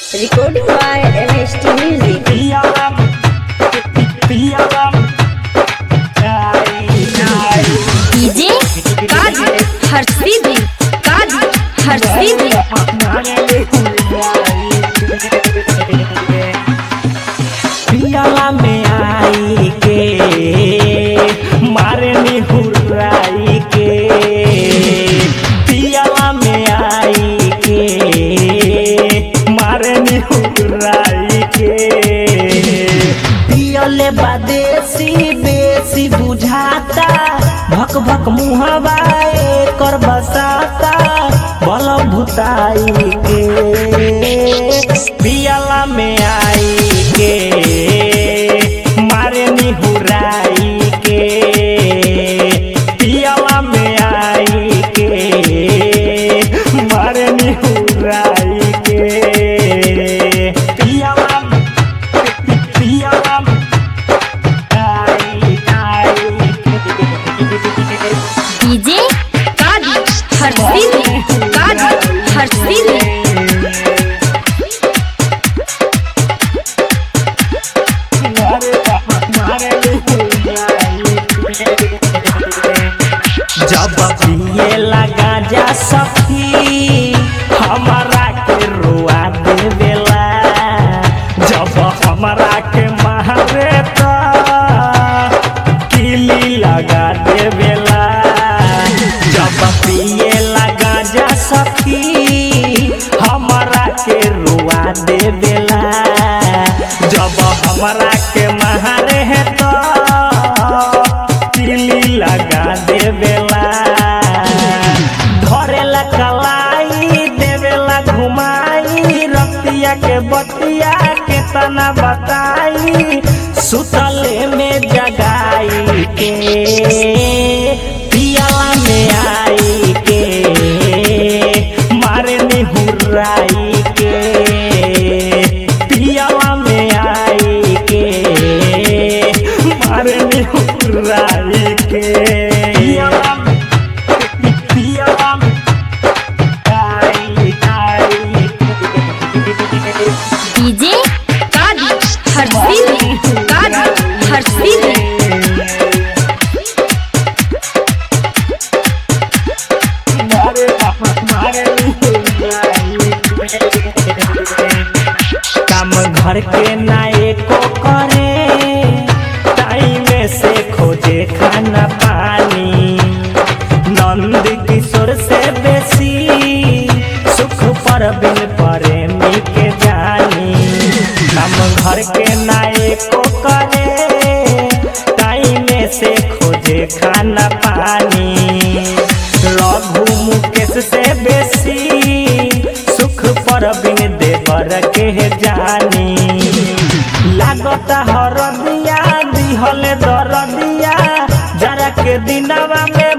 Recording by MST Music. Piyalam, piyalam, ay, ay. DJ Kazi हर्षिदी काजी हर्षिदी पियाला में आई के मारे हुर्राई के पियाला में आई के मारे हुर्राई के पियले बादेसी बेसी बुझाता भक भक मुहवा कर बसाता बल भुताई के पियाला में आई के मारे निहुराई के पियाला में आई के मारे निहुराई के पियाला पियाला आई आई डीजे काजी हर्षिदी काजी हर्षिदी जब पिए लगा जा सखी हमारा के रुआ देवेला जब हमारा के मारे तो किली लगा देवेला जब पिए लगा जा सखी हमारा के रुआ देवेला जब हमारा के मारे है तो तिली लगा देवेला धरेला कलाई देवेला घुमाई रतिया के बतिया के तना बताई सुतले में जगाई के पियाला में आई के मारे निहुराई के पियाला में आई के मारे निहुराई के पियाला पियाला आई आई डीजे काजी हर्षिदी काजी हर्षिदी मारे मारे काम घर के नाए को करे टाइम से खोजे खाना पानी नंद किशोर से बेसी सुख पर बिन प्रेमी के जानी काम घर के नाए को करे टाइम से खोजे खाना पानी रघु मुकेश से बेसी सुख पर बिन देवर के जानी लागता हरदिया दिहले दरदिया जरा के दिनवा में